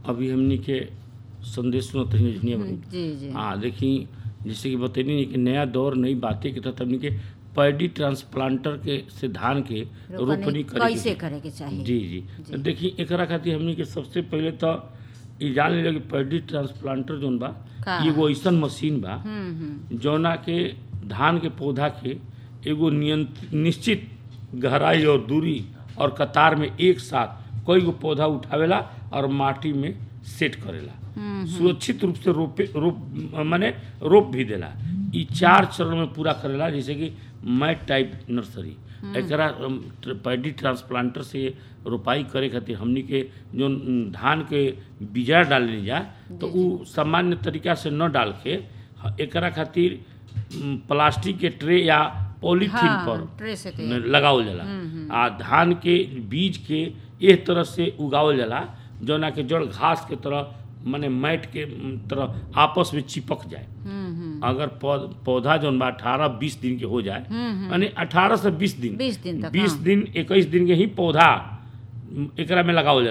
अभी हमनी के संदेश सुनत रही झुनिया बनी जी जी हाँ देखी जैसे कि बतैनी नहीं कि नया दौर नई बातें के तहत हमनी के पैडी ट्रांसप्लांटर के से धान के रोपनी करे कैसे के करे के चाहिए जी जी तो देखी एकरा खातिर हमनी के सबसे पहले तो ई जान लिया कि पैडी ट्रांसप्लांटर जोन बा का? ई एगो ऐसन मशीन बा हम्म हम्म जौना के धान के पौधा के एगो नियंत्रित निश्चित गहराई और दूरी और कतार में एक साथ कई गो पौधा उठावेला और माटी में सेट करेला सुरक्षित रूप से रोपे रोप माने रोप भी देला ई चार चरण में पूरा करेला जैसे कि मैट टाइप नर्सरी एकरा अम, ट्र- पैडी ट्रांसप्लांटर से रोपाई करे खातिर हमनी के जो अम, धान के बीजा डालने जा तो उ सामान्य तरीका से न डाल के ह- एकरा खातिर अम, प्लास्टिक के ट्रे या पॉलीथीन हाँ, पर ट्रे से के न- लगावल जाला आ धान के बीज के एक तरह से उगावल जाला जौना के जड़ घास के तरह माने मैट के म, तरह आपस में चिपक जाए हम्म हम्म अगर पौ- पौधा जौन बा अठारह बीस दिन के हो जाए यानी अठारह से बीस दिन 20 दिन तक, बीस हाँ। दिन इक्कीस दिन के ही पौधा म, एकरा में लगावल जाला